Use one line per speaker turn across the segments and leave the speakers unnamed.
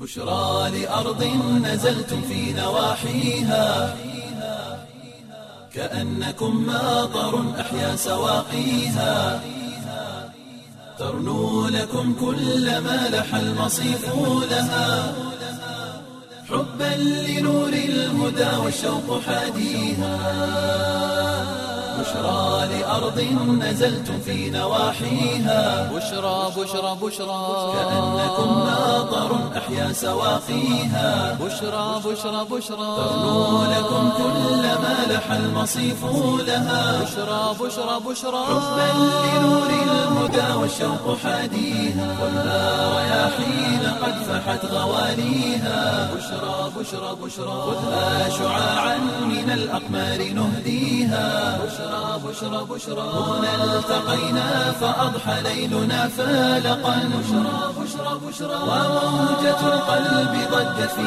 بشرى لأرض نزلتم في نواحيها كأنكم ماطر أحيا سواقيها ترنو لكم كل ما لح المصيف لها حبا لنور الهدى والشوق حاديها بشرى لأرض نزلتم في نواحيها
بشرى بشرى بشرى
كأنكم ماطر أحيا سواقيها
بشرى بشرى بشرى
ترنو لكم كل ما لح المصيف لها
بشرى بشرى بشرى
حبا لنور الهدى والشوق حاديها والنار رياحين قد فحت غواليها بشرى بشرى بشرى خذها شعاعا من الأقمار نهديها بشرى بشرى بشرى هنا التقينا فأضحى ليلنا فالقا بشرى بشرى بشرى وموجة القلب ضجت في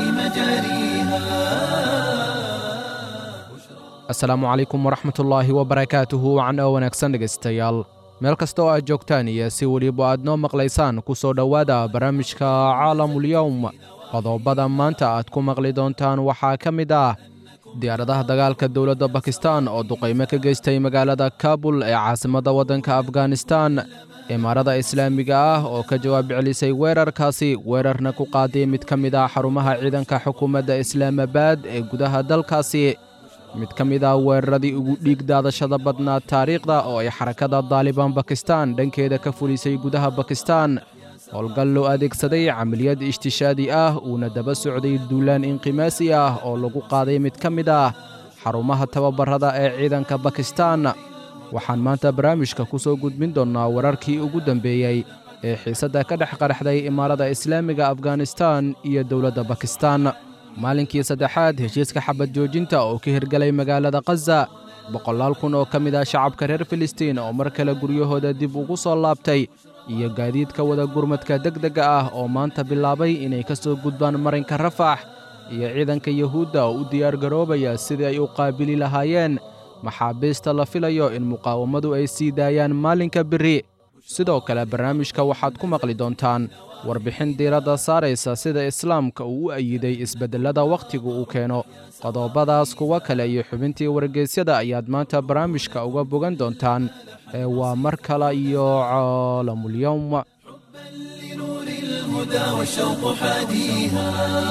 مجاريها
asalaamu calaykum waraxmatullaahi wabarakaatuhu wacan oo wanaagsan dhegaystayaal meel kasta oo aad joogtaan iyo si weliba aad noo maqlaysaan ku soo dhowaada barnaamijka caalamulyowm qodobada maanta aad ku maqli doontaan waxaa ka mid ah diyaaradaha dagaalka dowladda bakistan oo duqaymo ka geystay magaalada kabul ee caasimadda waddanka afghanistan imaarada islaamiga ah oo ka jawaab celisay weerarkaasi weerarna ku qaaday mid ka mid ah xarumaha ciidanka xukuumadda islaamabad ee gudaha dalkaasi mid ka mid ah weeraradii ugu dhiig daadashada badnaa taariikhda oo ay xarakada daalibaan bakistan dhankeeda ka fulisay gudaha bakistan howlgal loo adeegsaday camaliyad ishtishaadi ah uuna daba socday duulaan inqimaasi ah oo lagu qaaday mid ka mid ah xarumaha tababarada ee ciidanka bakistan waxaan maanta barnaamijka ku soo gudbin doonnaa wararkii ugu dambeeyey ee xiisadda ka dhex qaraxday imaarada islaamiga afghanistan iyo dowladda bakistan maalinkii saddexaad heshiiska xabad joojinta oo ka hirgalay magaalada khaza boqolaal kun oo ka mid ah shacabka reer filistiin oo mar kale guryahooda dib ugu soo laabtay iyo gaadiidka wada gurmadka degdega ah oo maanta bilaabay inay ka soo gudbaan marinka rafax iyo ciidanka yuhuudda oo u diyaargaroobaya sidii ay u qaabili lahaayeen maxaabiista la filayo in muqaawamadu ay sii daayaan maalinka biri sidoo kale barnaamijka waxaad ku maqli doontaan warbixin diiradda saaraysa sida islaamka uu u ayiday isbeddellada wakhtigu uu keeno qodobadaas kuwa kale iyo xubintii wargeysyada ayaad maanta barnaamijka uga bogan doontaan ee waa mar kale iyo caalamulyowm
لنور الهدى والشوق حاديها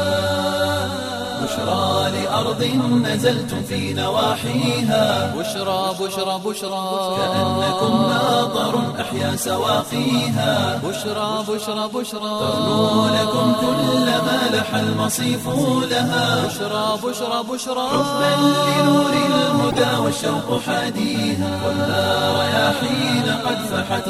بشرى لأرض نزلتم في نواحيها
بشرى بشرى بشرى
كأنكم ماطر أحيا سواقيها
بشرى بشرى بشرى
ترنو لكم كل ما لح المصيف لها
بشرى بشرى بشرى
حبا لنور الهدى والشوق حاديها والنار رياحين قد فحت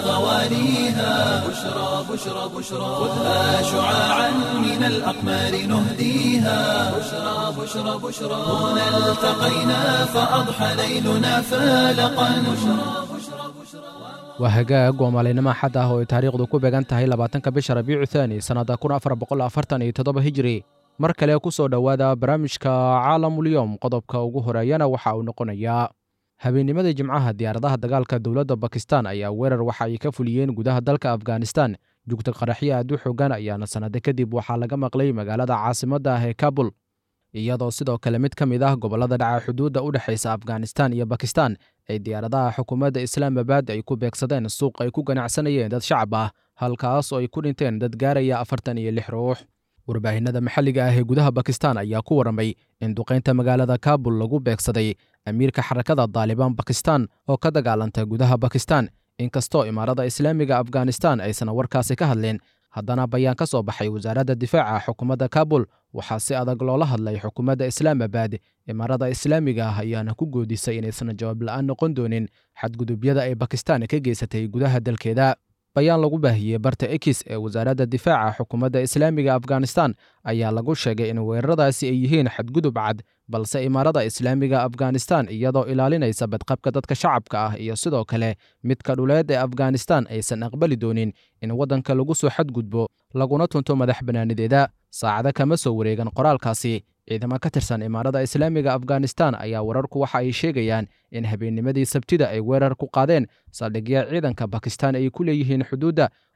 غواليها بشرى بشرى بشرى خذها شعاعا من الأقمار نهديها بشرى بشرى بشرى هنا التقينا فأضحى ليلنا فالقا بشرى بشرى بشرى
waa hagaag waa maalinimo axad ah oo ay taariikhdu ku beegan tahay labaatanka bisha rabiicu thaani sannadda kun afar boqol afartan iyo toddoba hijiri mar kale ku soo dhowaada barnaamijka caalamulyowm qodobka ugu horeeyana waxa uu noqonayaa habeennimadii jimcaha diyaaradaha dagaalka dowladda bakistan ayaa weerar waxa ay ka fuliyeen gudaha dalka afghanistan jugta qaraxyo aad u xoogan ayaana sannado kadib waxaa laga maqlay magaalada caasimadda ah ee kabul iyadoo sidoo kale mid ka mid ah gobollada dhaca xuduudda u dhexaysa afghanistan iyo bakistan ay diyaaradaha xukuumadda islaamabad ay ku beegsadeen suuq ay ku ganacsanayeen dad shacab ah halkaas oo ay ku dhinteen dad gaaraya afartan iyo lix ruux warbaahinada maxalliga ah ee gudaha bakistan ayaa ku warramay in duqaynta magaalada kabul lagu beegsaday amiirka xarakada daalibaan bakistan oo ka dagaalanta gudaha bakistan inkastoo imaarada islaamiga afghanistan aysan warkaasi ka hadleen haddana bayaan ka soo baxay wasaaradda difaaca xukuumadda kabul waxaa si adag loola hadlay xukuumadda islaamabad imaarada islaamiga ah ayaana ku goodisay inaysan jawaab la'aan noqon doonin xadgudubyada ay bakistan ka geysatay gudaha dalkeeda bayaan lagu baahiyey barta ekis ee wasaaradda difaaca xukuumadda islaamiga afghanistan ayaa lagu sheegay in weeraradaasi ay yihiin xadgudub cad balse imaarada islaamiga afghanistan iyadoo ilaalinaysa badqabka dadka shacabka ah iyo sidoo kale midka dhuleed ee afghanistan aysan aqbali doonin in waddanka lagu soo xadgudbo laguna tunto madax bannaanideeda saacado kama soo wareegan qoraalkaasi ciidamo ka tirsan imaarada islaamiga afghanistan ayaa wararku waxa ay sheegayaan in habeennimadii sabtida ay weerar ku qaadeen saldhigya ciidanka bakistan ay ku leeyihiin xuduudda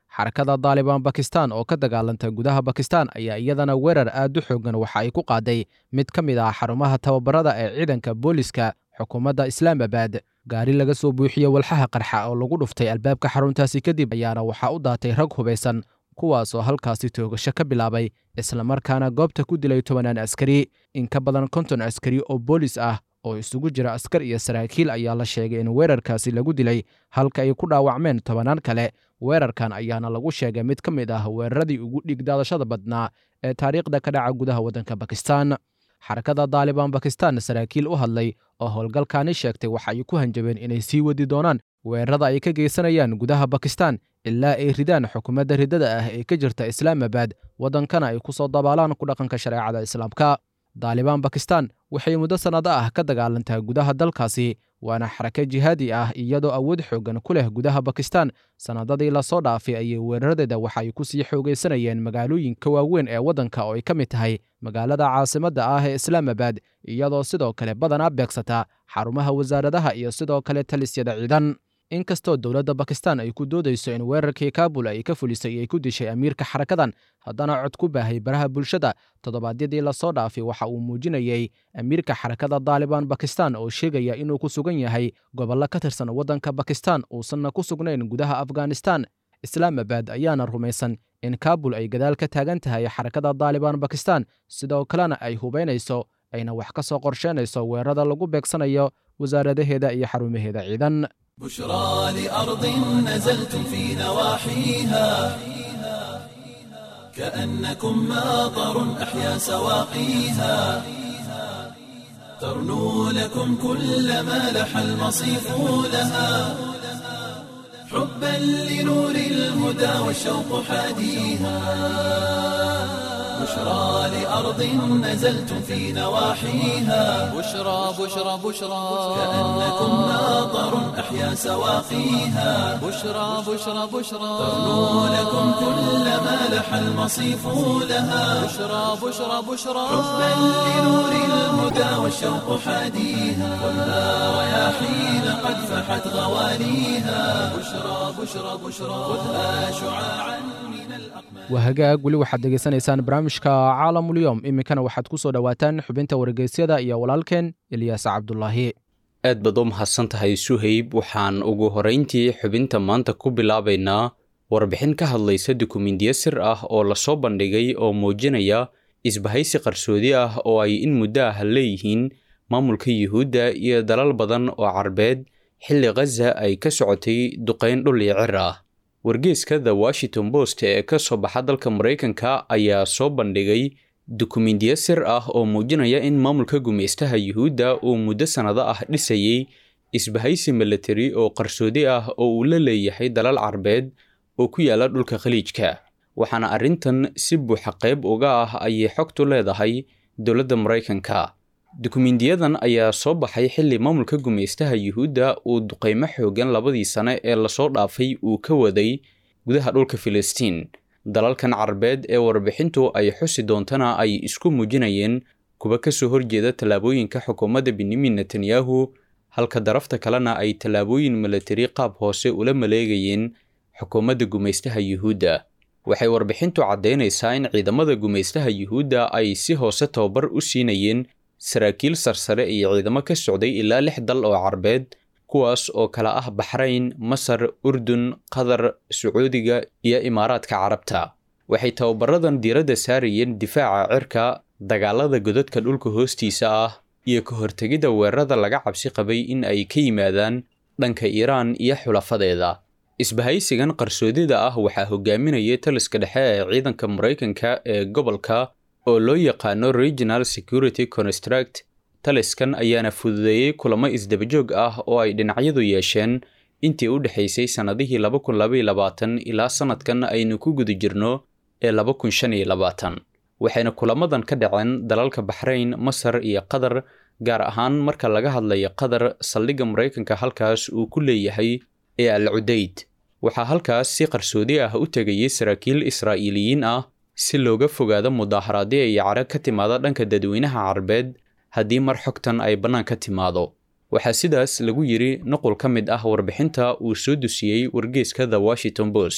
xarakada daalibaan bakistan oo ka dagaalanta gudaha bakistan ayaa iyadana weerar aad u xoogan waxa ay ku qaaday mid ka mid ah xarumaha tababarada ee ciidanka booliska xukuumadda islaamabad gaari laga soo buuxiyey walxaha qarxa oo lagu dhuftay albaabka xaruntaasi kadib ayaana waxaa u daatay rag hubaysan kuwaasoo halkaasi toogasho ka bilaabay islamarkaana goobta ku dilay tobanaan askari in ka badan konton askari oo boolis ah oo isugu jira askar iyo saraakiil ayaa la sheegay in weerarkaasi lagu dilay halka ay ku dhaawacmeen tobanaan kale weerarkan ayaana lagu sheegay mid ka mid ah weeraradii ugu dhigdaadashada badnaa ee taariikhda ka dhaca gudaha waddanka bakistan xarakada daalibaan bakistan saraakiil u hadlay oo howlgalkaani sheegtay waxa ay ku hanjabeen inay sii wadi doonaan weerarada ay ka geysanayaan gudaha bakistan ilaa ay ridaan xukuumadda riddada ah ee ka jirta islaamabad waddankana ay ku soo dabaalaan ku dhaqanka shareecada islaamka daalibaan bakistan waxay muddo sannado ah ka dagaalantaa gudaha dalkaasi waana xarako jihaadi ah iyadoo awood xooggan ku leh gudaha bakistan sannadadii lasoo dhaafay ayay weeraradeeda waxa ay ku sii xoogaysanayeen magaalooyinka waaweyn ee waddanka oo ay ka mid tahay magaalada caasimadda ah ee islaamabad iyadoo sidoo kale badanaa beegsata xarumaha wasaaradaha iyo sidoo kale talisyada ciidan inkastoo dowladda bakistan ay ku doodayso in weerarkii kaabul ay ka fulisay ay ku dishay amiirka xarakadan haddana cod ku baahay baraha bulshada toddobaadyadii lasoo dhaafay waxa uu muujinayey amiirka xarakada daalibaan bakistan oo sheegaya inuu ku sugan yahay gobollo ka tirsan waddanka bakistan uusanna ku sugnayn gudaha afghanistan islaamabad ayaana rumaysan in kaabul ay gadaal ka taagan tahay xarakada daalibaan bakistan sidoo kalena ay hubaynayso ayna wax ka soo qorsheynayso weerarada lagu beegsanayo wasaaradaheeda iyo xarumaheeda ciidan
بشرى لأرض نزلتم في نواحيها كأنكم ماطر أحيا سواقيها ترنو لكم كل ما لح المصيف لها حبا لنور الهدى والشوق حاديها بشرى لأرض نزلتم في نواحيها
بشرى بشرى بشرى
كأنكم ماطر أحيا سواقيها
بشرى بشرى بشرى
ترنو لكم كل ما لح المصيف لها
بشرى بشرى بشرى
حبا لنور الهدى والشوق حاديها خذها رياحين قد فحت غواليها بشرى بشرى بشرى خذها شعاعا من الأقمار
waa hagaag weli waxaad degeysanaysaan barnaamijka caalamulyoom iminkana waxaad ku soo dhowaataan xubinta wargeysyada iyo walaalkeen ilyaas cabdulaahi
aad baad u mahadsan tahay suhayb waxaan ugu horrayntii xubinta maanta ku bilaabaynaa warbixin ka hadlaysa dukumindiyo sir ah oo lasoo bandhigay oo muujinaya isbahaysi qarsoodi ah oo ay in muddo ah leeyihiin maamulka yuhuudda iyo dalal badan oo carbeed xilli khaza ay ka socotay duqayn dhul iyo cir ah wargeeska the washington post ee ka soo baxa dalka maraykanka ayaa soo bandhigay dukumindiyo sir ah oo muujinaya in maamulka gumeystaha yuhuudda uu muddo sannado ah dhisayey isbahaysi milatari oo qarsoodi ah oo uu la leeyahay dalal carbeed oo ku yaala dhulka khaliijka waxaana arrintan si buuxa qayb uga ah ayay xogtu leedahay dowladda maraykanka dukumindiyadan ayaa soo baxay xilli maamulka gumeystaha yuhuudda uu duqaymo xoogan labadii sane ee lasoo dhaafay uu ka waday gudaha dhulka filistiin dalalkan carbeed ee warbixintu ay xusi doontana ay isku muujinayeen kuwa ka soo horjeeda tallaabooyinka xukuumadda benyamin netanyahu halka darafta kalena ay tallaabooyin milatari qaab hoose ula maleegayeen xukuumadda gumeystaha yuhuudda waxay warbixintu caddaynaysaa in ciidamada gumeystaha yuhuudda ay si hoose tababar u siinayeen saraakiil sarsare iyo ciidamo ka socday ilaa lix dal oo carbeed kuwaas oo kala ah baxrayn masar urdun qatar sacuudiga iyo imaaraadka carabta waxay tababaradan diiradda saarayeen difaaca cirka dagaalada godadka dhulka hoostiisa ah iyo ka hortegidda weerarada laga cabsi qabay in ay ka yimaadaan dhanka iiraan iyo xulafadeeda isbahaysigan qarsoodida ah waxaa hogaaminayay taliska dhexe ee ciidanka maraykanka ee gobolka oo loo yaqaano regional security construct taliskan ayaana fududeeyey kulamo isdabajoog ah oo ay dhinacyadu yeesheen intii u dhexaysay sannadihii laba kun labaiyo labaatan ilaa sannadkan aynu ku guda jirno ee laba kun shan iyo labaatan waxayna kulamadan ka dhaceen dalalka baxrayn masar iyo qatar gaar ahaan marka laga hadlayo qatar saldhigga maraykanka halkaas uu ku leeyahay ee al cudayd waxaa halkaas si qarsoodi ah u tegayay saraakiil israa'iiliyiin ah si looga fogaado mudaaharaadyo iyo cara ka timaada dhanka dadweynaha carbeed haddii mar xogtan ay bannaan ka timaado waxaa sidaas lagu yidhi nuqul ka mid ah warbixinta uu soo dusiyey wargeeska the washington post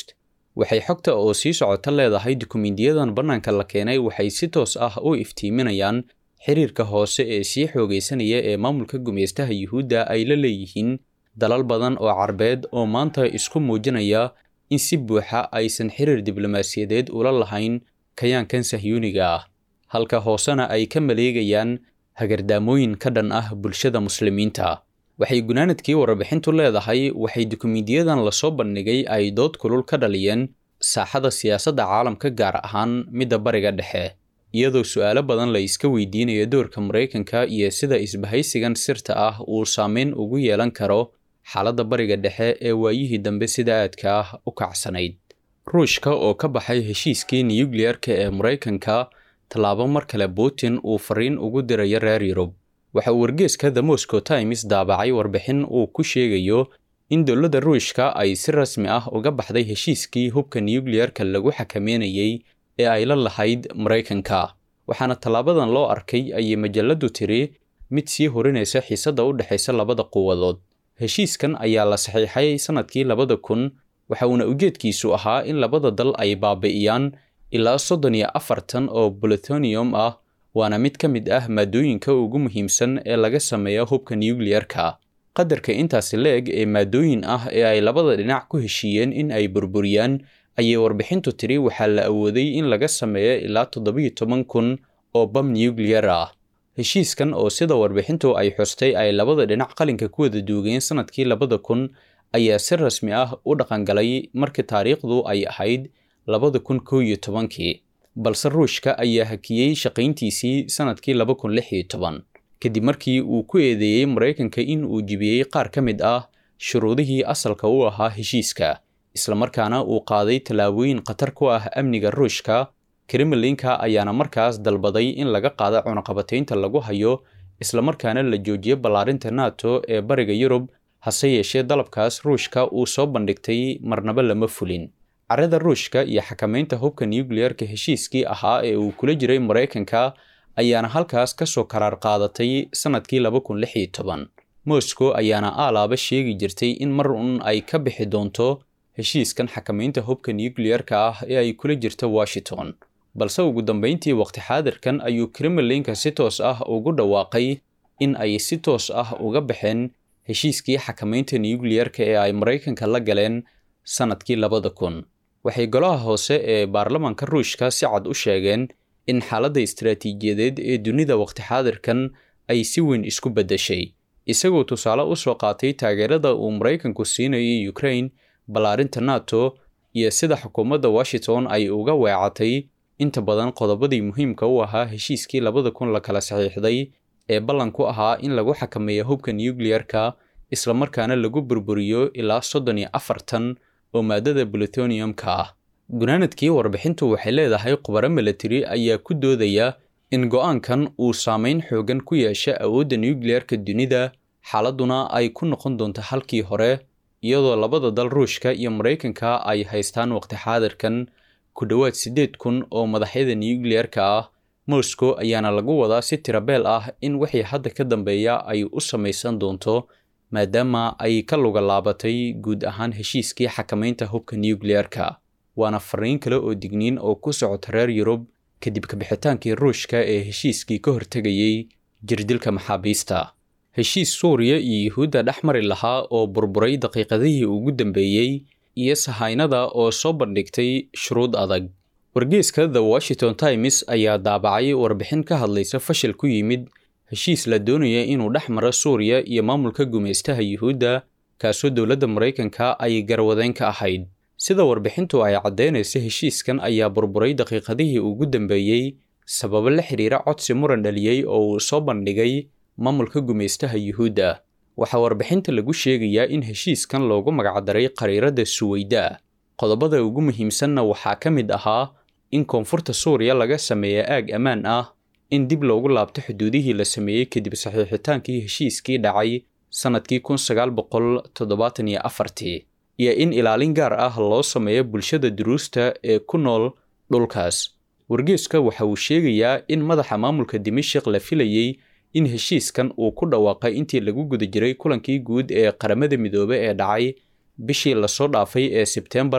waxay xogta oo sii socota leedahay dukumiintiyadan bannaanka la keenay waxay si toos ah u iftiiminayaan xiriirka hoose ee sii xoogaysanaya ee maamulka gumeystaha yuhuudda ay la leeyihiin dalal badan oo carbeed oo maanta isku muujinaya in si buuxa aysan xiriir diblomaasiyadeed ula lahayn kayaankan sahyuuniga ah halka hoosena ay ka maleegayaan hagardaamooyin ka dhan ah bulshada muslimiinta waxay gunaanadkii warbixintu leedahay waxay dukumiintiyadan lasoo bandhigay ay dood kulul ka dhaliyeen saaxada siyaasadda caalamka gaar ahaan midda bariga dhexe iyadoo su'aalo badan la iska weydiinayo doorka maraykanka iyo sida isbahaysigan sirta ah uu saameyn ugu yeelan karo xaaladda bariga dhexe ee waayihii dambe sida aadka ah u kacsanayd ruushka oo ka baxay heshiiskii nuyukliyarka ee maraykanka tallaabo mar kale putin uu fariin ugu dirayo reer yurub waxa uu wargeeska the moscow times daabacay warbixin uu ku sheegayo in dowladda ruushka ay si rasmi ah uga baxday heshiiskii hubka nuyukliyarka lagu xakameynayey ee ay la lahayd maraykanka waxaana tallaabadan loo arkay ayay majalladdu tiri mid sii horinaysa xiisadda u dhexaysa labada quwadood heshiiskan ayaa la saxiixay sannadkii labada kun waxa uuna ujeedkiisu ahaa in labada dal ay baabi'iyaan ilaa soddon iyo afartan oo bolithonium ah waana mid ka mid ah maadooyinka ugu muhiimsan ee laga sameeya hubka nuyukliyarka qadarka intaasi la-eg ee maadooyin ah ee ay labada dhinac ku heshiiyeen in ay burburiyaan ayay warbixintu tiri waxaa la awooday in laga sameeyo ilaa toddobiyo toban kun oo bam nuyukliyar ah heshiiskan oo sida warbixintu ay xustay ay labada dhinac qalinka ku wada duugeen sannadkii labada kun ayaa si rasmi ah u dhaqangalay markii taariikhdu ay ahayd labada kun kow iyo tobankii balse ruushka ayaa hakiyey shaqayntiisii sannadkii laba kun lix iyo toban kadib markii uu ku eedeeyey maraykanka in uu jibiyey qaar ka mid ah shuruudihii asalka u ahaa heshiiska islamarkaana uu qaaday tallaabooyin khatar ku ah amniga ruushka kremlinka ayaana markaas dalbaday in laga qaada cunaqabataynta lagu hayo islamarkaana la joojiyo ballaarinta nato ee bariga yurub hase yeeshee dalabkaas ruushka uu soo bandhigtay marnaba lama fulin carada ruushka iyo xakamaynta hubka nuyukliyarka heshiiskii ahaa ee uu kula jiray maraykanka ayaana halkaas ka soo karaar qaadatay sannadkii laba kun lix iyo toban moscow ayaana aalaaba sheegi jirtay in mar un ay ka bixi doonto heshiiskan xakamaynta hubka nuyukliyarka ah ee ay kula jirto washington balse ugu dambayntii waqti xaadirkan ayuu kremlinka si toos ah ugu dhawaaqay in ay si toos ah uga baxeen heshiiskii xakamaynta nuyukliyarka ee ay maraykanka la galeen sannadkii labada kun waxay golaha hoose ee baarlamaanka ruushka si cad u sheegeen in xaaladda istaraatiijiyadeed ee dunida waqti xaadirkan ay si weyn isku beddeshay isagoo tusaale u soo qaatay taageerada uu maraykanku siinayay ukraine ballaarinta nato iyo sida xukuumadda washington ay uga weecatay inta badan qodobadii muhiimka u ahaa heshiiskii labada kun la kala saxiixday ee ballan ku ahaa in lagu xakameeyo hubka nuyukliyarka islamarkaana lagu burburiyo ilaa soddon iyo afartan oo maadada bolithoniumka ah gunaanadkii warbixintu waxay leedahay khubaro milatari ayaa ku doodaya in go-aankan uu saameyn xoogan ku yeesha awoodda nuyukliyarka dunida xaaladuna ay ku noqon doonto halkii hore iyadoo labada dal ruushka iyo maraykanka ay haystaan waqti xaadirkan ku dhowaad siddeed kun oo madaxyada nuyukliyarka ah moscow ayaana lagu wadaa si tirabeel ah in wixii hadda ka dambeeya ay u samaysan doonto maadaama ay ka luga laabatay guud ahaan heshiiskii xakamaynta hubka nuyukliyarka waana fariin kale oo digniin oo ku socota reer yurub kadib kabixitaankii ruushka ee heshiiskii ka hortegayey jirdilka maxaabiista heshiis suuriya iyo yuhuudda dhex mari lahaa oo burburay daqiiqadihii ugu dambeeyey iyo sahaynada oo soo bandhigtay shuruud adag wargeeska the washington times ayaa daabacay warbixin ka hadlaysa fashil ku yimid heshiis la doonaya inuu dhex maro suuriya iyo maamulka gumaystaha yuhuudda kaasoo dowladda maraykanka ay garwadeyn ka ahayd sida warbixintu ay caddaynaysa heshiiskan ayaa burburay daqiiqadihii ugu dambeeyey sababo la xidhiira codsi muran dhaliyey oo uu soo bandhigay maamulka gumaystaha yuhuudda waxaa warbixinta lagu sheegayaa in heshiiskan loogu magacdaray qariiradda suweyda qodobada ugu muhiimsanna waxaa ka mid ahaa in koonfurta suuriya laga sameeya aag ammaan ah in dib loogu laabto xuduudihii la sameeyey kadib saxiixitaankii heshiiskii dhacay sannadkii kun sagaal boqol toddobaatan iyo afartii iyo in ilaalin gaar ah loo sameeyo bulshada duruusta ee ku nool dhulkaas wargeeska waxa uu sheegayaa in madaxa maamulka dimashik la filayey in heshiiskan uu ku dhawaaqay intii lagu guda jiray kulankii guud ee qaramada midoobe ee dhacay bishii lasoo dhaafay ee sebtembar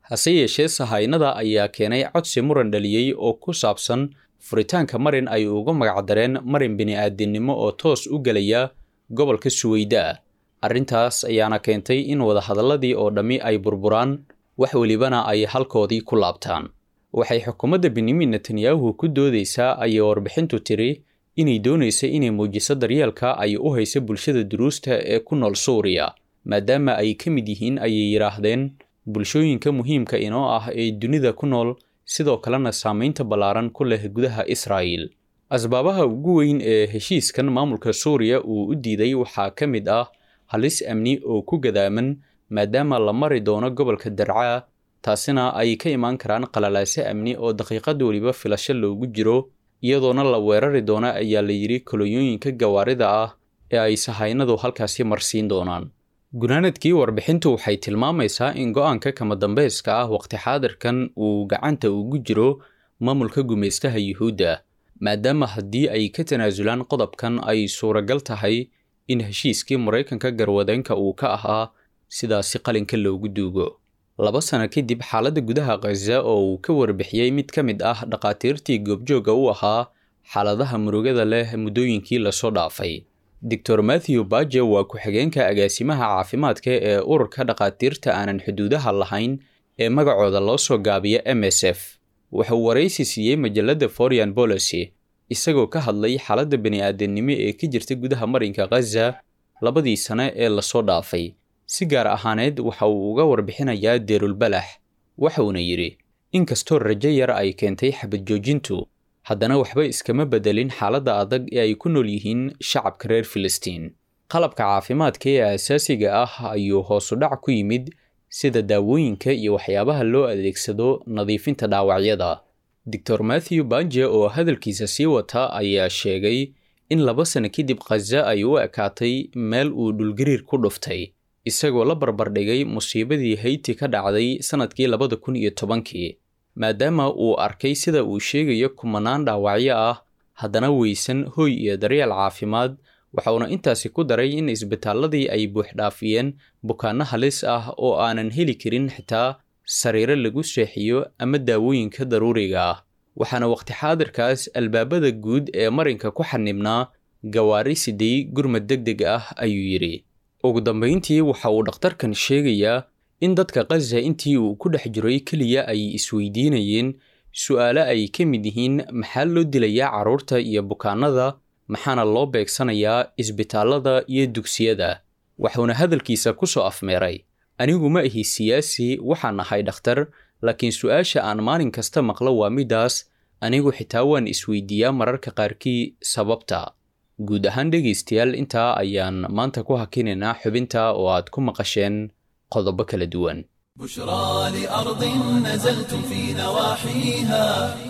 hase yeeshee sahaynada ayaa keenay codsi muran dhaliyey oo ku saabsan furitaanka marin ay uga magacdareen marin bini'aadinimo oo toos u gelaya gobolka suweyda arrintaas ayaana keentay in wadahadalladii oo dhammi ay burburaan wax welibana ay halkoodii ku laabtaan waxay xukuumadda benyamin netanyahu ku doodaysaa ayay warbixintu tiri inay doonaysa inay muujiso daryeelka ay u haysa bulshada duruusta ee ku nool suuriya maadaama ay ka mid yihiin ayay yidhaahdeen bulshooyinka muhiimka inoo ah ee dunida ku nool sidoo kalena saamaynta ballaaran ku leh gudaha israa'il asbaabaha ugu weyn ee heshiiskan maamulka suuriya uu u diiday waxaa ka mid ah halis amni oo ku gadaaman maadaama la mari doono gobolka darcaa taasina ay ka imaan karaan qalalaase amni oo daqiiqad weliba filasho loogu jiro iyadoona la weerari doona ayaa la yidhi kolonyooyinka gawaarida ah ee ay sahaynadu halkaasi marsiin doonaan gunaanadkii warbixintu waxay tilmaamaysaa in go-aanka kama dambeyska ah waqti xaadirkan uu gacanta ugu jiro maamulka gumaystaha yuhuudda maadaama haddii ay ka tanaasulaan qodobkan ay suuragal tahay in heshiiskii maraykanka garwadeenka uu ka ahaa sidaasi qalinka loogu duugo laba sano kadib xaaladda gudaha khaza oo uu ka warbixiyey mid ka mid ah dhakhaatiirtii goobjoogga u ahaa xaaladaha murugada leh muddooyinkii lasoo dhaafay doctor matthew baje waa ku-xigeenka agaasimaha caafimaadka ee ururka dhakhaatiirta aanan xuduudaha lahayn ee magacooda loo soo gaabiya m s f wuxuu waraysi siiyey majalladda forian bolocy isagoo ka hadlay xaaladda bani-aadamnimo ee ka jirta gudaha marinka khaza labadii sane ee lasoo dhaafay si gaar ahaaneed waxa uu uga warbixinayaa deerulbalax waxauna yidhi inkastoo rajo yar ay keentay xabad joojintu haddana waxba iskama bedelin xaaladda adag ee ay ku nool yihiin shacabka reer filistiin qalabka caafimaadka ee asaasiga ah ayuu hoosu dhac ku yimid sida daawooyinka iyo waxyaabaha loo adeegsado nadiifinta dhaawacyada doctor matthew banje oo hadalkiisa sii wata ayaa sheegay in laba sano kadib khaza ay u ekaatay meel uu dhulgariir ku dhuftay isagoo la barbardhigay musiibadii hayti ka dhacday sannadkii labada kun iyo tobankii maadaama uu arkay sida uu sheegayo kumanaan dhaawacyo ah haddana weysan hoy iyo daryeel caafimaad waxauna intaasi ku daray in isbitaalladii ay buuxdhaafiyeen bukaanno halis ah oo aanan heli karin xitaa sariiro lagu seexiyo ama daawooyinka daruuriga ah waxaana waqti xaadirkaas albaabada guud ee marinka ku xanibnaa gawaari siday gurmad deg deg ah ayuu yidhi ugu dambayntii waxa uu dhakhtarkan sheegayaa in dadka khaza intii uu ku dhex jiray keliya ay isweydiinayeen su'aalo ay ka mid yihiin maxaa loo dilayaa carruurta iyo bukaanada maxaana loo beegsanayaa isbitaallada iyo dugsiyada wuxuuna hadalkiisa ku soo afmeeray anigu ma ahi siyaasi waxaan ahay dhakhtar laakiin su-aasha aan maalin kasta maqlo waa midaas anigu xitaa waan isweydiiyaa mararka qaarkii sababta guud ahaan dhegaystayaal intaa ayaan maanta ku hakinaynaa xubinta oo aad ku maqasheen qodobo kala duwan
بشرى لأرض نزلتم في نواحيها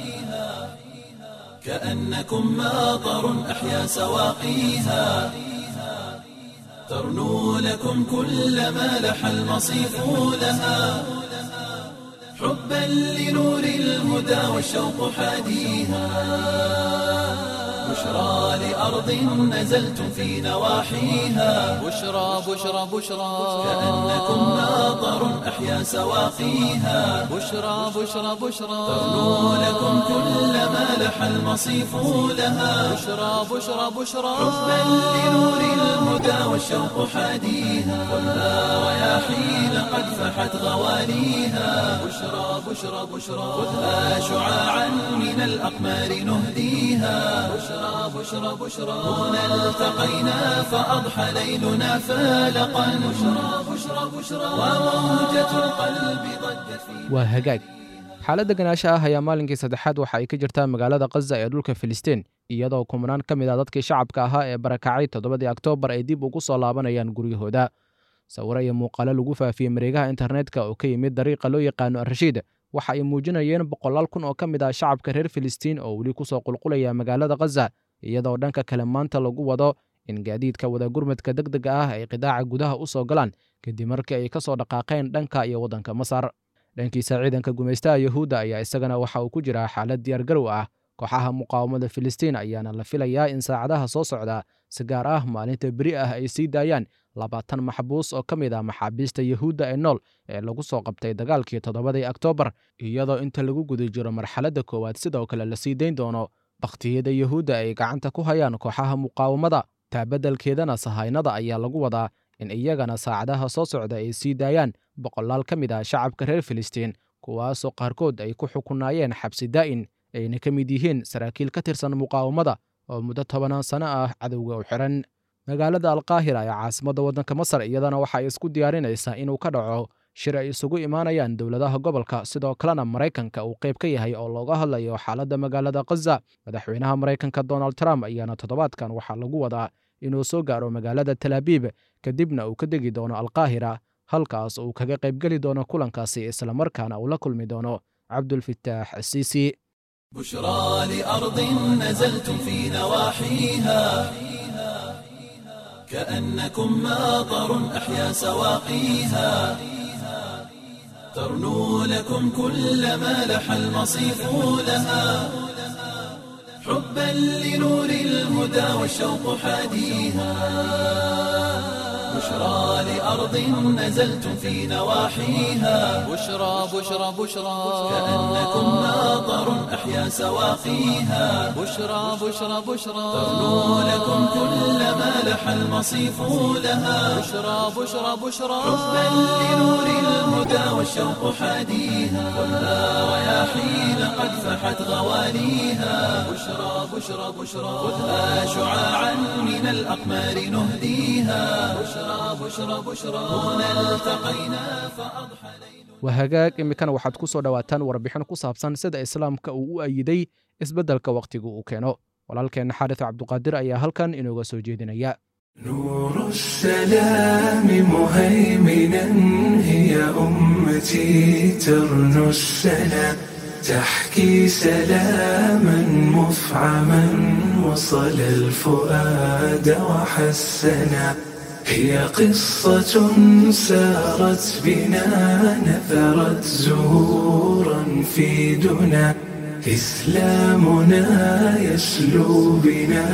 كأنكم ماطر أحيا سواقيها ترنو لكم كل ما لح المصيف لها حبا لنور الهدى والشوق حاديها بشرى لأرض نزلتم في نواحيها
بشرى بشرى بشرى
كأنكم ماطر أحيا سواقيها
بشرى بشرى بشرى
ترنو لكم كل ما لح المصيف لها
بشرى بشرى بشرى
حبا لنور الهدى والشوق حاديها خذها رياحين قد فحت غواليها بشرى بشرى بشرى خذها شعاعا من الأقمار نهديها بشرى بشرى بشرى هنا التقينا فأضحى ليلنا فالقا بشرى بشرى بشرى وموجة القلب ضجت في
waa hagaag xaaladda ganaasha ah ayaa maalinkii saddexaad waxa ay ka jirtaa magaalada khaza ee dhulka filistiin iyadoo kumanaan ka mid ah dadkii shacabka ahaa ee barakacay toddobadii oktoobar ay dib ugu soo laabanayaan guryahooda sawiro iyo muuqaalo lagu faafiyey mareegaha internetka oo ka yimid dariiqa loo yaqaano arashiid waxa ay muujinayeen boqolaal kun oo ka mid ah shacabka reer filistiin oo weli kusoo qulqulaya magaalada khaza iyadoo dhanka kale maanta lagu wado in gaadiidka wada gurmadka deg dega ah ay qidaaca gudaha u soo galaan kadib markii ay ka soo dhaqaaqeen dhanka iyo waddanka masar dhankiisa ciidanka gumaystaha yuhuudda ayaa isagana waxa uu ku jiraa xaalad diyaargarow ah kooxaha muqaawamada filistiin ayaana la filayaa in saacadaha soo socda si gaar ah maalinta beri ah ay sii daayaan labaatan maxbuus oo ka mid ah maxaabiista yuhuudda ee nool ee lagu soo qabtay dagaalkii toddobadii oktoobar iyadoo inta lagu guda jiro marxaladda koowaad sidoo kale la sii dayn doono bakhtiyada yuhuudda ay gacanta ku hayaan kooxaha muqaawamada taabeddelkeedana sahaynada ayaa lagu wadaa in iyagana saacadaha soo socda ay sii daayaan boqolaal ka mid ah shacabka reer filistiin kuwaasoo qaarkood ay ku xukunaayeen xabsi daa'in ayna ka mid yihiin saraakiil ka tirsan muqaawamada oo muddo tobanaan sano ah cadowga u xihan magaalada alkaahira ee caasimadda waddanka masar iyadana waxa ay isku diyaarinaysaa inuu ka dhaco shir ay isugu imaanayaan dowladaha gobolka sidoo kalena maraykanka uu qayb ka yahay oo looga hadlayo xaaladda magaalada khaza madaxweynaha maraykanka donald trump ayaana toddobaadkan waxaa lagu wadaa inuu soo gaaro magaalada talaabiib kadibna uu ka degi doono alkaahira halkaas uu kaga qaybgeli doono kulankaasi islamarkaana uu la kulmi doono cabdulfitaax asiisi
بشرى لأرض نزلتم في نواحيها كأنكم ماطر أحيا سواقيها ترنو لكم كل ما لح المصيف لها حبا لنور الهدى والشوق حاديها بشرى لأرض نزلتم في نواحيها
بشرى بشرى بشرى
كأنكم ماطر أحيا سواقيها
بشرى بشرى بشرى
ترنو لكم كل ما لح المصيف لها
بشرى بشرى بشرى
حبا لنور الهدى والشوق حاديها خذها رياحين قد فحت غواليها بشرى بشرى بشرى خذها شعاعا من الأقمار نهديها بشرى بشرى بشرى هنا التقينا فأضحى ليل
waa hagaag iminkana waxaad ku soo dhowaataan warbixin ku saabsan sida islaamka uu u ayiday isbeddelka wakhtiga uu keeno walaalkeenna xaaris cabduqaadir ayaa halkan inooga soo jeedinaya
نور السلام مهيمنا هي أمتي ترنو السنا تحكي سلاما مفعما وصل الفؤاد وحسنا هي قصة سارت بنا نثرت زهورا في دنا إسلامنا يسلو بنا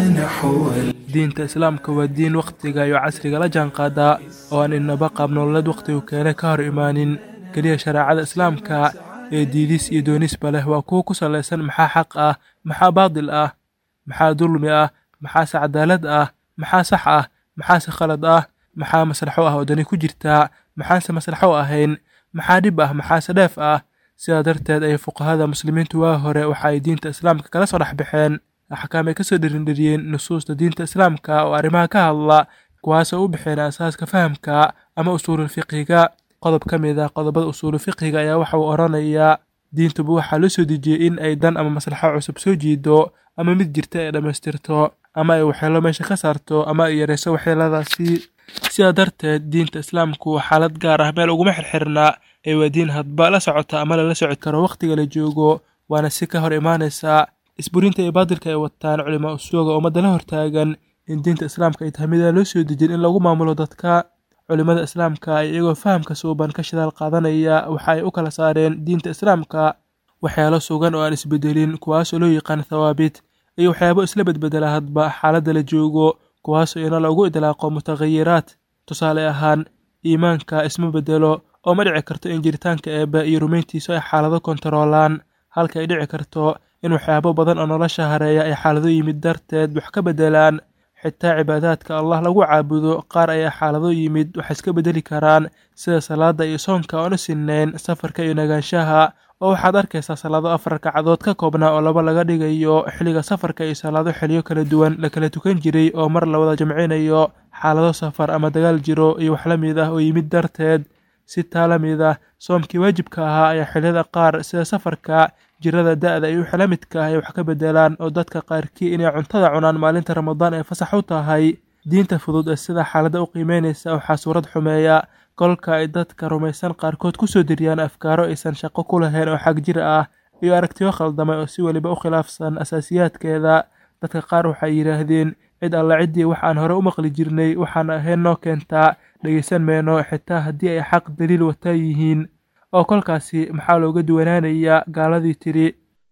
نحو
diinta islaamka waa diin wakhtiga iyo casriga la jaanqaadaa oo aan inaba qaab nololeed wakhtigu keene ka hor imaanin keliya shareecada islaamka ee diidis iyo doonisba leh waa kuwo ku salaysan maxaa xaq ah maxaa baadil ah maxaa dulmi ah maxaase cadaalad ah maxaa sax ah maxaase khalad ah maxaa maslaxo ah oo dani ku jirtaa maxaanse maslaxo ahayn maxaa dhib ah maxaase dheef ah sidaa darteed ay fuqahada muslimiintu waa hore waxa ay diinta islaamka kala soo dhex baxeen axkaam ay ka soo dherindheriyeen nusuusta diinta islaamka oo arrimaha ka hadla kuwaasoo u bixeen asaaska fahamka ama usuulul fiqhiga qodob ka mid ah qodobada usuulu fiqhiga ayaa waxa uu odhanayaa diintuba waxaa loo soo dejiyey in ay dan ama maslaxo cusub soo jiido ama mid jirta ay dhammaystirto ama ay waxyeelo meesha ka saarto ama ay yarayso waxyeeladaasi sidaa darteed diinta islaamku xaalad gaar ah meel uguma xirxirna ee waa diin hadba la socota ama lala soci karo wakhtiga la joogo waana si ka hor imaanaysaa isburinta iyo baadilka ay wataan culimaa usuuga ummadda la hortaagan in diinta islaamka ay tahay midaan loo soo dejin in lagu maamulo dadka culimmada islaamka ay iyagoo fahamka suuban ka shidaal qaadanaya waxa ay u kala saareen diinta islaamka waxyaalo sugan oo aan isbedelin kuwaasoo loo yaqaan thawaabit iyo waxyaabo isla bedbedela hadba xaaladda la joogo kuwaasoo ina lagu idlaaqo mutakhayiraad tusaale ahaan iimaanka isma bedelo oo ma dhici karto in jiritaanka eebbe iyo rumayntiisu ay xaalado kontaroolaan halka ay dhici karto in waxyaabo badan oo nolosha hareeya ay xaalado yimid darteed wax ka beddelaan xitaa cibaadaadka allah lagu caabudo qaar ayaa xaalado yimid wax iska beddeli karaan sida salaadda iyo soonka oona sinnayn safarka iyo nagaanshaha oo waxaad arkaysaa salaado afar ragcadood ka koobnaa oo laba laga dhigayo xilliga safarka iyo salaado xiliyo kala duwan la kala tukan jiray oo mar la wada jamcinayo xaalado safar ama dagaal jiro iyo wax la mid ah oo yimid darteed si taa la mid ah soomkii waajibka ahaa ayaa xilliyada qaar sida safarka jirada da'da iyo wixii la midka ah ay wax ka beddelaan oo dadka qaarkii inay cuntada cunaan maalinta ramadaan ay fasax u tahay diinta fudud ee sida xaaladda u qiimeynaysa waxaa suurad xumeeya kolka ay dadka rumaysan qaarkood ku soo diriyaan afkaaro aysan shaqo ku lahayn oo xag jir ah iyo aragtiyo khaldamay oo si weliba u khilaafsan asaasiyaadkeeda dadka qaar waxay yidhaahdeen cid alla ciddii wax aan hore u maqli jirnay waxaan ahayn noo keentaa dhegaysan meyno xitaa haddii ay xaq daliil wataa yihiin oo kolkaasi maxaa looga duwanaanayaa gaaladii tidhi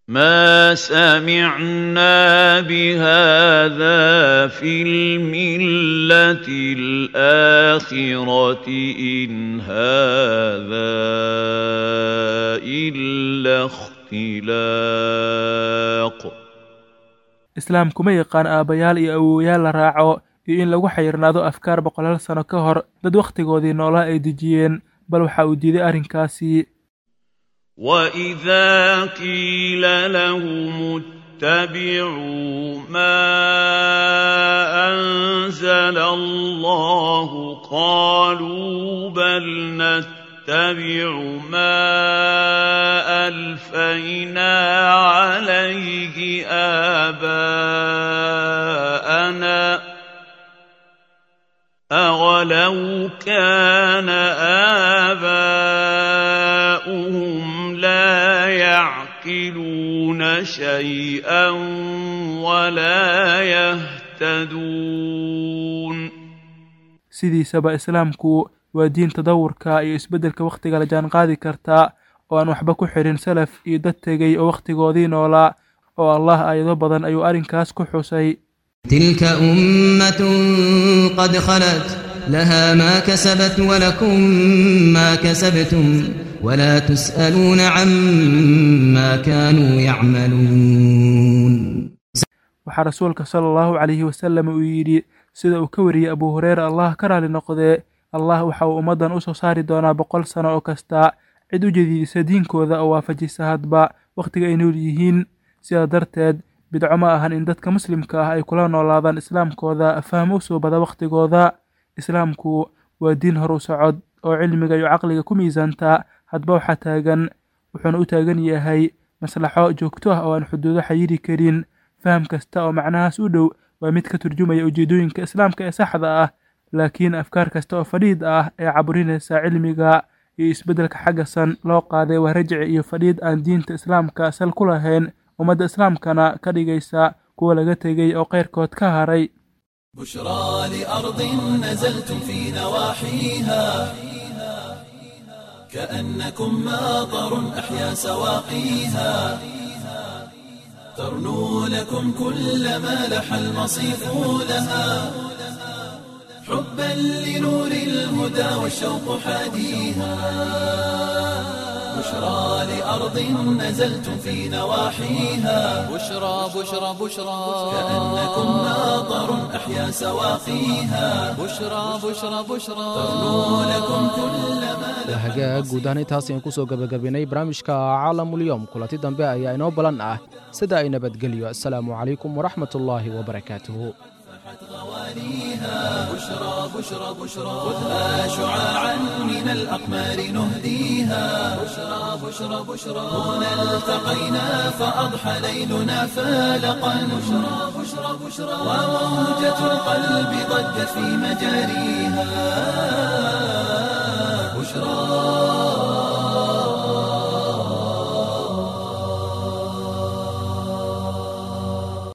ما سمعنا بهذا في الملة الآخرة إن هذا إلا اختلاق
islaamku ma yaqaan aabbayaal iyo awowayaal la raaco iyo in lagu xayirnaado afkaar boqolaal sano ka hor dad wakhtigoodii noolaa ay dejiyeen bal waxa uu diiday arrinkaasi
وإذا قيل لهم اتبعوا ما أنزل الله قالوا بل نتبع ما ألفينا عليه آباءنا أولو كان آباؤهم لا يعقلون شيئا ولا يهتدون
sidiisaba islaamku waa diin tadawurka iyo isbeddelka wakhtiga la jaanqaadi karta oo aan waxba ku xidhin salaf iyo dad tegey oo wakhtigoodii noolaa oo allah aayado badan ayuu arrinkaas ku xusay
تلك أمة قد خلت لها ما كسبت ولكم ما كسبتم ولا تسألون عما كانوا يعملون
waxaa rasuulka sala allahu calayhi wasallam uu yidhi sida uu ka wariyey abuu hureyre allah ka raali noqdee allah waxa uu ummaddan u soo saari doonaa boqol sano oo kasta cid u jadiidisa diinkooda oo waafajisa hadba wakhtiga ay nool yihiin sidaa darteed bidco ma ahan in dadka muslimka ah ay kula noolaadaan islaamkooda fahmo u soo bada wakhtigooda islaamku waa diin horu socod oo cilmiga iyo caqliga ku miisaanta hadba waxaa taagan wuxuuna u taagan yahay maslaxo joogto ah oo aan xuduudo xayiri karin faham kasta oo macnahaas u dhow waa mid ka turjumaya ujeedooyinka islaamka ee saxda ah laakiin afkaar kasta oo fadhiid ah ee caburinaysa cilmiga iyo isbeddelka xagga san loo qaaday waa rajci iyo fadhiid aan diinta islaamka sal ku lahayn ummadda islaamkana ka dhigaysa kuwa laga tegey oo keyrkood ka haray
بشرى لأرض نزلتم في نواحيها كأنكم ماطر أحيا سواقيها ترنو لكم كل ما لح المصيف لها حبا لنور الهدى والشوق حاديها بشرى لأرض نزلتم في نواحيها
بشرى بشرى بشرى
كأنكم ماطر أحيا سواقيها
بشرى بشرى بشرى
ترنو لكم كل ما لح
hagaag guud ahaan intaas ayaan kusoo gabagabaynay barnaamijka caalamulyoom kulanti dambe ayaa inoo balan ah sida ay nabadgelyo assalaamu calaykum waraxmat ullaahi wabarakaatuhu
بشرى بشرى بشرى خذها شعاعا من الأقمار نهديها بشرى بشرى بشرى هنا التقينا فأضحى ليلنا فالقا بشرى بشرى بشرى وموجة القلب ضجت في مجاريها